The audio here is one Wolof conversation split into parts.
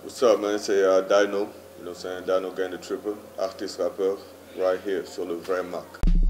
What's up, man? C'est uh, Dino. You know what I'm saying? Dino Gang the Tripper, artiste rappeur, right here sur le vrai Mac.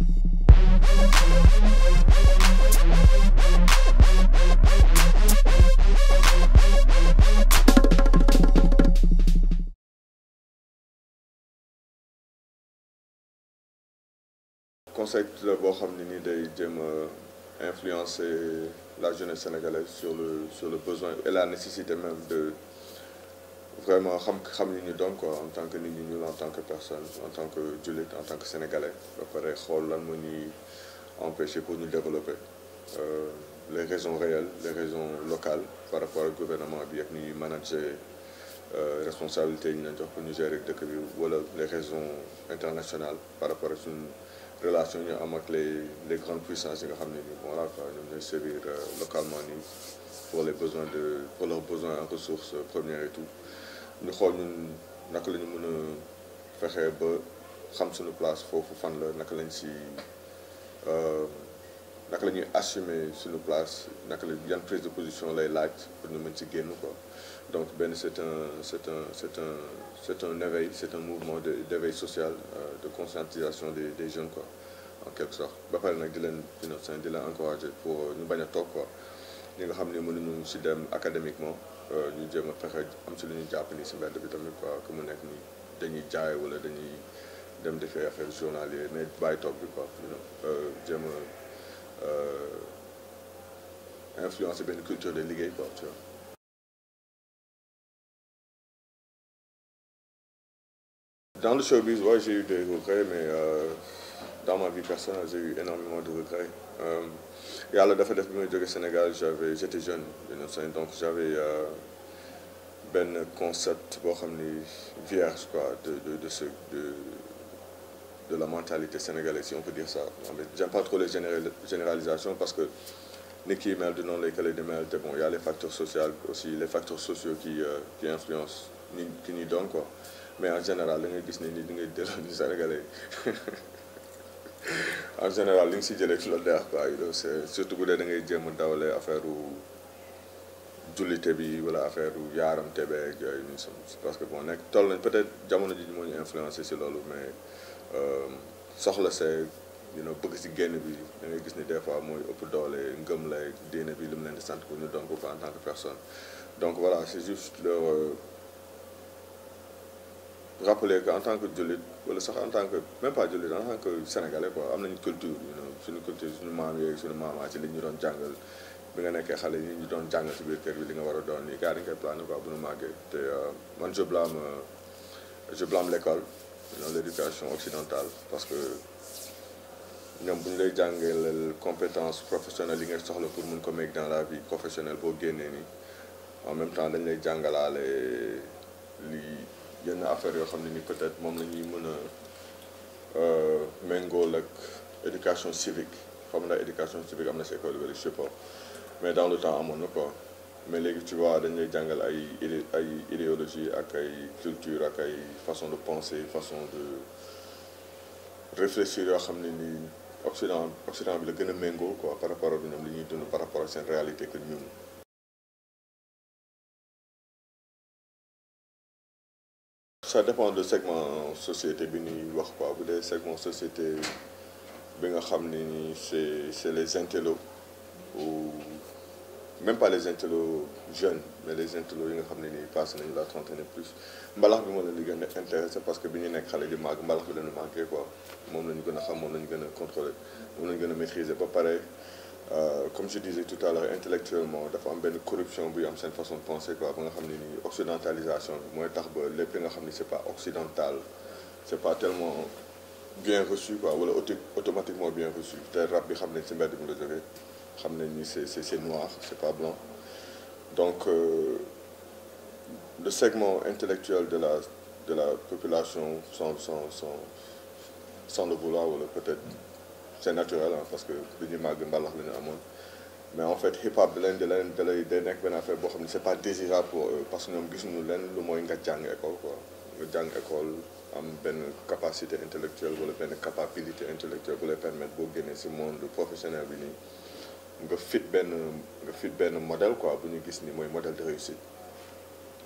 concept la boo xam ne ni day jéem a influencer la jeunesse sénégalaise sur le sur le besoin et la nécessité même de vraiment xam xam ni ñu doon quoi en tant que nit ñi ñuul en tant que personne en tant que jullit en tant que sénégalais ba pare xool lan moo ñuy empêcher pour ñu développer euh, les raisons réelles les raisons locales par rapport ak gouvernement bi ak ni ñuy manager responsabilité yi ñu leen jox pour ñu gérer dëkk bi wala les raisons internationales par rapport ak suñu relation ñu am ak les les grandes puissances yi nga xam ne ni voilà quoi ñoom ñooy servir localement nii pour les besoins de pour leurs besoins en ressources premières et tout ñu xool ñun naka la ñu mën a fexee ba xam suñu place foofu fan la naka lañ si naka la ñuy assumer suñu place naka la yan prise de position lay laaj pour ñu mën ci génn quoi donc benn c'est un c'est un c'est un c'est un éveil c'est un mouvement de d'éveil social de conscientisation des des jeunes quoi en quelque sorte ba pare nag di leen innocent di leen encourager pour ñu bañ a toog quoi ñi nga xam ne mënuñu si dem académiquement ñu jéem a fexe am si lu ñu jàpp ni si mbedd bi tamit quoi que mu nekk nii dañuy jaay wala dañuy dem defee affaire journalier mais bàyyi toog bi quoi you know jéem a influencer benn culture de liggéey quoi tu vois Dans le showbiz, ouais, j'ai eu des regrets, mais euh, dans ma vie personnelle, j'ai eu énormément de regrets. Euh, yàlla dafa def bi may jóge Sénégal j'avais j'étais jeune donc j'avais euh, benn concept boo xam ni vierge quoi de de de ce de de la mentalité sénégalaise si on peut dire ça mais j'aime pas trop les généralisations parce que nit ki mel du noonu lay kële di mel te bon y a les facteurs sociaux aussi les facteurs sociaux qui qui influencent ni ki ñuy doon quoi mais en général da ngay gis ne ni di ngay delloo ni sénégalais en général li nga si jëlee ci loolu neex quoi c'est surtout bu dee da ngay jéem a dawale affaire jullite bi wala affaire yaaram tebeeg yooyu nii parce que bon nekk toll nañ peut-être jamono ji moo ñu influencé si loolu mais soxla see you know bëgg si génn bi da ngay gis ni des fois mooy ëpp doole ngëm lay diine bi li mu leen di sant ko ñu doon ko en tant que personne donc voilà c'est juste leur rappeler que en tant que jullit wala sax en tant que même pas jullit en tant que sénégalais quoi am nañu culture you know suñu culture suñu maam yeeg suñu maamaa ci li ñu doon jàngal bi nga nekkee xale yi ñu doon jàngal ci biir kër bi li nga war a doon nii gars dañu koy plané quoi bu ñu màggee te man je blâme je blâme l'école you know l'éducation occidentale parce que ñoom bu ñu lay jàngaleel compétence professionnelle yi ngay soxla pour mun ko make dans la vie professionnelle boo génnee nii en même temps dañ lay jàngalaale li yenn affaire yoo xam ne ni peut-être moom la ñuy mën a méngool ak éducation civique xam na éducation civique am na si école bi je sais pas mais dans le temps amoon na quoi mais léegi tu vois dañ lay jàngal ay idé ay idéologie ak ay culture ak ay façon de penser façon de réfléchir yoo xam ne ni Occident Occident bi la gën a méngoo quoi par rapport ak ñoom li ñuy dund par rapport ak seen réalité que ñun. ça dépend de segment société bi ñuy wax quoi bu dee segment société bi nga xam ne ni c'est c'est les intellos ou même pas les intellos jeunes mais les intellos yi nga xam ne ni passé nañu la trentaine et plus mbalax bi moo leen di gën a intéressé parce que bi ñu nekk xale di màgg mbalax bi lañu manqué quoi moom la ñu gën a xam moom la ñu gën a contrôler moom la ñu gën a maîtriser ba pare comme je disais tout à l'heure intellectuellement dafa am benn corruption buy am seen façon de penser quoi ba nga xam ne ni occidentalisation bi mooy tax ba lépp li nga xam ni c'est pas occidental c'est pas tellement bien reçu quoi wala automatiquement bien reçu te rap bi xam nañ ci mbedd mi la jógee xam nañ ni c'est c'est c'est noir c'est pas blanc donc euh, le segment intellectuel de la de la population sans sans sans sans le vouloir wala peut-être c'est naturel hein, parce que lu ñuy màgg mbalax la ñu amoon mais en fait hip hop da leen da leen da lay day nekk benn affaire boo xam ne c'est pas désirable pour eux parce que ñoom gisuñu leen lu mooy nga jàng école quoi nga jàng école am benn capacité intellectuelle wala benn capacité intellectuelle bu lay permettre boo génnee ci monde professionnel bi nii nga fit benn nga fit benn modèle quoi bu ñu gis ni mooy modèle de réussite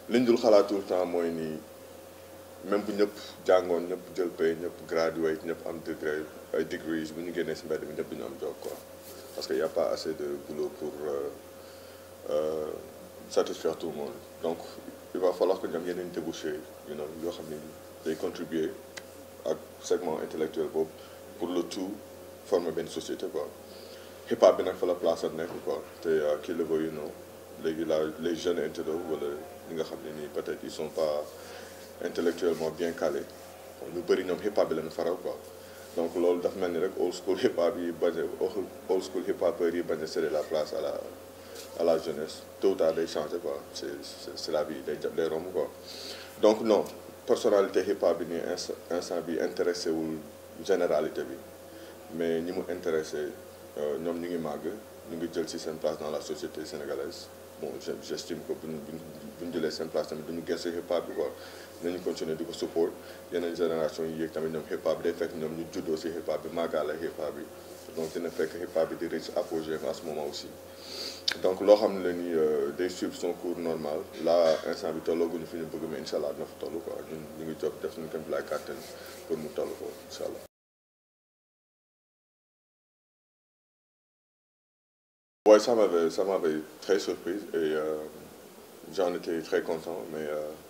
liñ dul xalaat tout le temps mooy nii même bu ñëpp jàngoon ñëpp jël pay ñëpp graduate ñëpp am degré ay degrees bu ñu génnee si mbedd bi ñëpp duñu am job quoi parce que y a pas assez de boulot pour euh, euh, satisfaire tout le monde donc il va falloir que ñu am yeneen débouché you know yoo xam ne day contribuer ak segment intellectuel boobu pour le tout former benn société quoi hip hop bi nag fa la place am nekk quoi te kii le veut you know léegi la les jeunes intello wala ñi nga xam ne nii peut-être ils sont pas intellectuellement bien calés ñu bëri ñoom hip hop bi lañu faral quoi donc loolu dafa mel ni rek old school hip hop yi bañ a old school hip hopeurs yi bañ a céder la place à la à la jeunesse tôt ou tard day changer quoi c'est c'est la vie day day romb quoi donc non personnalité hip hop bi nii instant bi intéressé wul généralité bi mais ñi mu intéressé ñoom ñu ngi màgg ñu ngi jël ci seen place dans la société sénégalaise bon j'estime que bu ñu bu ñu jëlee seen place tamit duñu gëstu hip hop bi quoi nañu continuer di ko support yeneen génération yi yéeg tamit ñoom hip hop bi day fekk ñoom ñu juddoo ci hip hop bi màggaale hip hop bi donc dina fekk hip hop bi di reach apogée à ce moment aussi donc loo xam ne la ni day suivre son cours normal là instant bi tollooguñu fi ñu bëgg mais incha allah dina fa toll quoi ñun ñu ngi job def suñu kéem lay kàttan pour mu toll ko incha allah. Ouais, ça m'avait ça m'avait très surprise et euh, j'en étais très content mais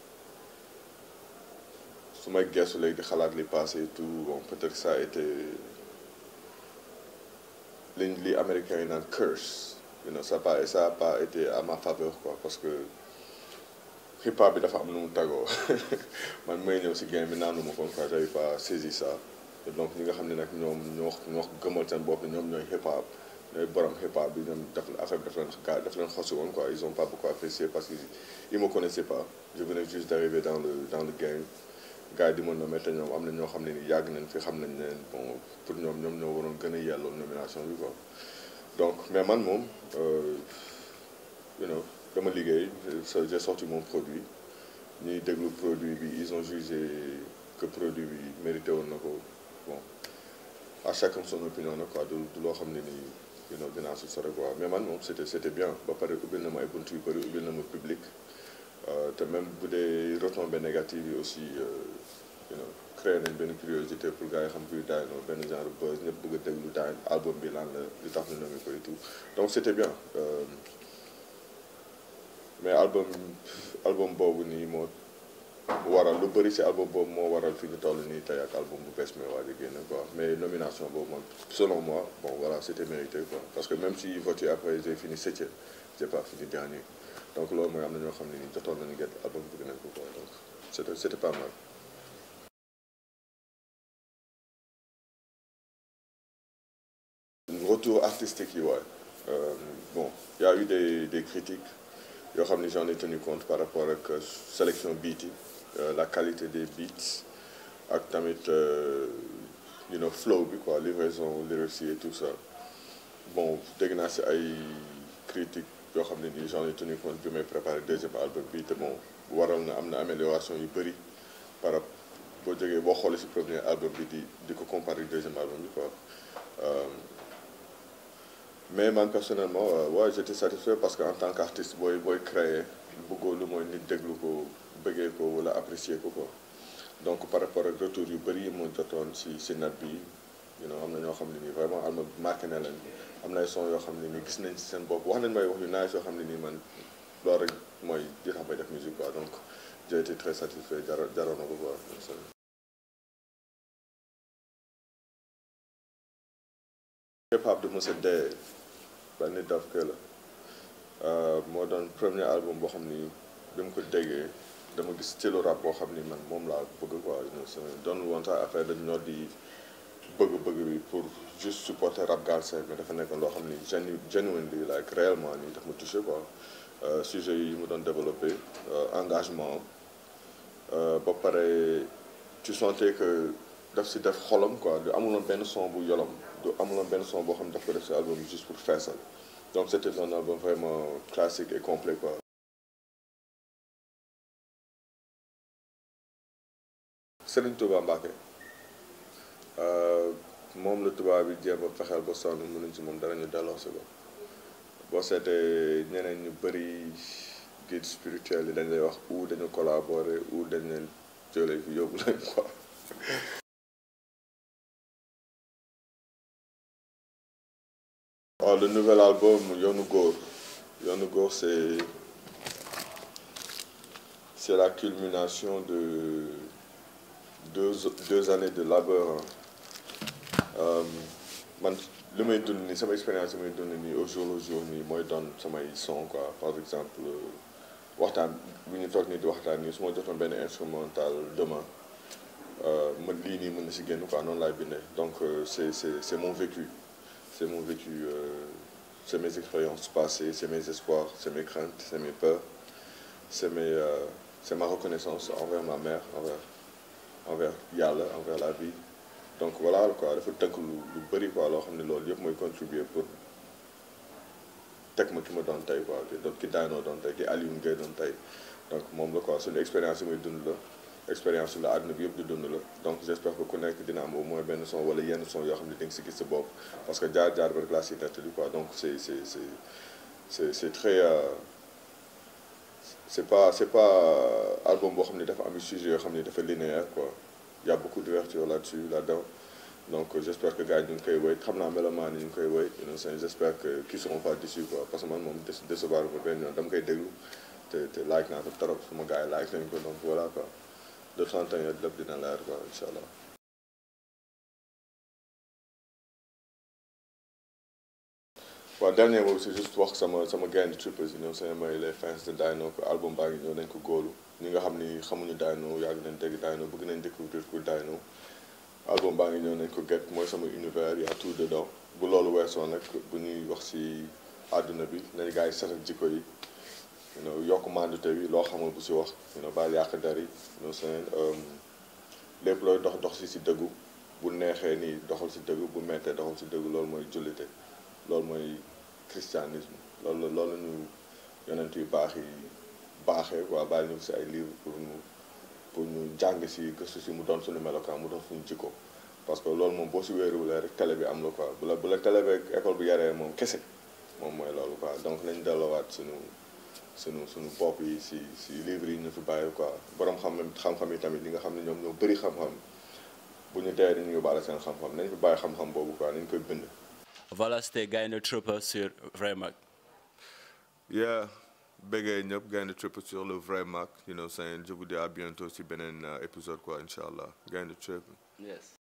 su may gëstu léegi di xalaat li passé et tout bon peut-être ça a été li li américain yi naan curse you know ça pas ça a pas été à ma faveur quoi parce que hip hop bi dafa am nu mu tagoo man may ñëw si game bi naanu ma kon quoi j'avais pas saisi ça donc ñi nga xam ne nag ñoom ñoo ñoo gëmal seen bopp ñoom ñooy hip hop ñooy borom hip hop bi ñoom daf affaire bi daf leen gaa daf leen xosi woon quoi ils ont pas beaucoup apprécié parce que ils me connaissaient pas je venais juste d'arriver dans le dans le game gars yi di ma nommer te ñoom am na ñoo xam ne ni yàgg nañ fi xam nañ ne bon pour ñoom ñoom ñoo waroon gën a yelloo nomination bi quoi donc mais man moom you know dama liggéey j'ai sorti mon produit ñuy déglu produit bi ils ont jugé que produit bi mérité woon na ko bon à chacun son opinion na quoi du du loo xam ne nii you know dinaa si sore quoi mais man moom c'était c'était bien ba pare ubbil na ma ay buntu yu bëri ubbil na ma public te même bu dee retombées négatives yi aussi you know créé nañ benn curiosité pour gars yi xam kuy Dyno benn genre buzz ñëpp bëgg a déglu Dyno album bi lan la li tax ñu nommé ko et tout donc c'était bien euh, mais album album boobu nii moo waral lu bëri ci album boobu moo waral fi ñu toll nii tey ak album bu bees mi waa di génn quoi mais nomination boobu man selon moi bon voilà c'était mérité quoi parce que même si voté après j'ai fini septième j'ai pas fini dernier donc loolu mooy am na ñoo xam ne nii jotoon nañu get album bëgg nañ ko quoi donc c'était c'était pas mal retour artistique yi waay bon y a eu des des critiques yoo xam ne j'en ai tenu compte par rapport ak sélection beat yi la qualité des beats ak tamit you know flow bi quoi livraison lyrics yi et tout ça bon dégg naa si ay critiques yoo xam ne nii j'en ai tenu compte bi may préparé deuxième album bi te bon waral na am na amélioration yu bëri par rapport boo jógee boo xoolee si premier album bi di di ko comparer deuxième album bi quoi mais man personnellement waaw ouais, j'étais satisfait parce que en tant qu'artiste booy booy créer bëggoo lu mooy nit déglu ko bëggee ko wala apprécier ko quoi donc par rapport ak retour yu bëri yi mu jotoon si si net bi you know am na ñoo xam ne nii vraiment am na marqué na leen am na ay son yoo xam ne nii gis nañ ci seen bopp wax nañ may wax yu nice yoo xam ne nii man loolu rek mooy di tax may def musique quoi donc j'ai été très satisfait jaro jaroon na ko quoi hip hop du mës a dee ba nit daf ko la moo doon premier album boo xam ni bi mu ko déggee dama gis stylo rap boo xam ni man moom laa bëgg quoi doon woon sax affaire dañ ñoo di bëgg-bëgg bi pour juste supporter rap galsen mais dafa nekkoon loo xam ni genu genuinely like réellement nii daf ma touché quoi sujet yi mu doon développé engagement ba pare tu sentais que daf si def xolam quoi du amuloon benn son bu yolom du amuloon benn son boo xam ne daf ko def si album juste pour feesal donc c'était un album vraiment classique et complet quoi Serigne Touba Mbacké moom la tubaab bi jéem a fexeel ba sonn mënuñ ci moom dara ñu delloo si ko boo seetee ñeneen ñu bëri guide spirituel yi dañ lay wax ou dañu collaborer ou dañ leen jëlee fi yóbbu leen quoi. waaw le nouvel album Yoonu Góor Yoonu Góor c'est c'est la culmination de deux deux années de labeur man li may dund nii sama expérience li may dund nii au jour au jour nii mooy doon samay son quoi par exemple waxtaan bu ñu toog nii di waxtaan nii su ma jotoon benn instrumental demain ma lii nii mën na si génn quoi noonu laay bindee donc c'est c'est c'est mon vécu c'est mon vécu euh, c'est mes expériences passées c'est mes espoirs c'est mes craintes c'est mes peurs c'est mes euh, c'est ma reconnaissance envers ma mère envers envers yàlla envers la vie donc voilà quoi dafa tënk lu lu bëri quoi loo xam ne loolu yëpp mooy contribuer pour teg ma ki ma doon tey quoi ki doon ki daanoo doon tey ki Alioune Gueye doon tey donc moom la quoi suñu expérience yi muy dund la expérience la àdduna bi yëpp di dund la donc j'espère que ku nekk dina am au moins benn son wala yenn son yoo xam ne di nga si gis sa bopp parce que jaar jaar ba rek laa si nettali quoi donc c'est c'est c'est c'est c'est très euh, c'est pas c'est pas album boo xam ne dafa am sujet yoo xam ne dafa linéaire quoi il y a beaucoup d'ouverture là-dessus là-dedans donc j'espère que gars yi ñu ngi koy woy xam naa melomaan yi ñu ngi koy woy you know j'espère que qu'ils seront pas déçus quoi parce que man moom décevoir ma benn yoon dama koy déglu te te like naa ko trop sama gars yi like nañ ko donc voilà quoi de temps en temps lépp dina leer quoi incha allah. waaw dernier boobu c'est juste wax sama sama gain trippers yi ñoom seen mooy les fans de Dino ko album baa ngi ñëw nañ ko góolu ñi nga xam ni xamuñu Dino yàgg nañ dégg Dino bëgg nañ découvrir ku Dino album baa ngi ñëw nañ ko get mooy sama univers y a tout dedans bu loolu weesoo nag bu ñuy wax ci àdduna bi nañ gars yi setal jikko yi you know yokk mandute bi loo xamul bu ci wax you know baal yàq der yi you know seen lépp looy dox dox ci ci dëggu bu neexee nii doxal ci dëggu bu mettee doxal ci dëggu loolu mooy jullite loolu mooy christianisme loolu la loolu la ñu yonent yu baax yi baaxee quoi bàyyi ñu ci ay livres pour ñu pour ñu jàng ci gëstu ci mu doon suñu melokaan mu doon suñu jikko parce que loolu moom boo ci wéeruwulee rek télé bi am la quoi bu la bu la télé bi école bi yaree moom kese moom mooy loolu quoi donc nañ delloowaat suñu suñu suñu bopp yi ci ci livres yi ñu fi bàyyi quoi borom xam xam-xam yi tamit ñi nga xam ne ñoom ñoo bëri xam-xam bu ñu dee dañu yóbbaale seen xam-xam nañ fi bàyyi xam-xam boobu quoi nañ koy bind. Voilà, c'était Gaïndé Tripper sur Vrai Mac. Yeah, béggee ñëpp Gaïndé Tripper sur le Vrai Mac you know saying je vous dis à bientôt ci beneen épisode quoi incha allah Gaïndé Tripper. Yes.